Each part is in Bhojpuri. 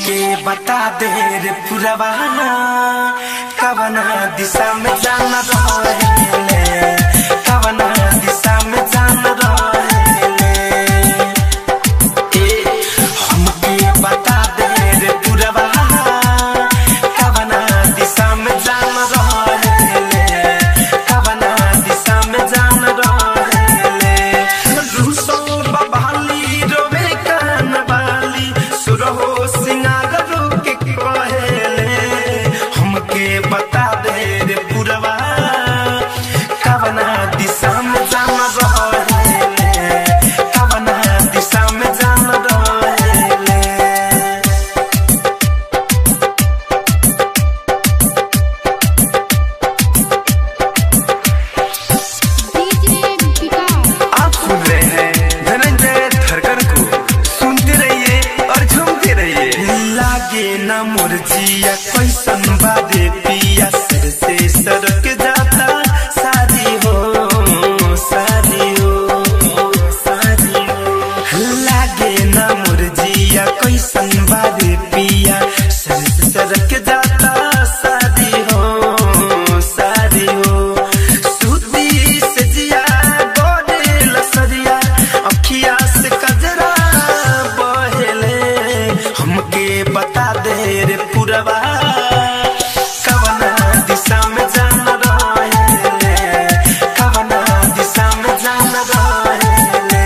हमके बता दे रे पुरवाना कवना दिशा में जाना रहेले कवना दिशा में जाना रहेले ए हमके बता दे रे पुरवाना कवना दिशा में जाना रहेले कवना दिशा में जाना रहेले रूसो बबाली रोवे कान बाली सुरहो सिंगार रोके कहेले हमके बता दे रे पुरवा कवना दिशा में जाना रहेले कवना दिशा में जाना रहेले डीजे विकास आप सुन रहे हैं धनंजय धरकर को सुनते रहिए और झूमते रहिए लागे ना मुरजिया कैसन बादे पिया सिर से सरक जाता सारी हो सारी हो सारी हो लागे ना मुरजिया कैसन बादे पिया सिर से सरक जाता सारी हो सारी हो सूती से जिया गोरे लसरिया अखिया से कजरा बहेले हमके बता दे रे पुरवा कवना दिशा में जाना रहेले कवना दिशा में जाना रहेले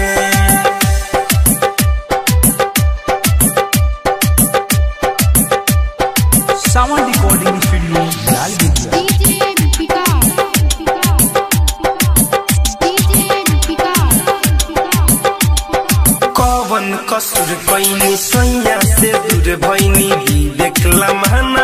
सावन रिकॉर्डिंग स्टूडियो लाल बिटिया डीजे विकास डीजे विकास कवन कसुर कैनी सैया से दूर भैनी विवेक लम्हाना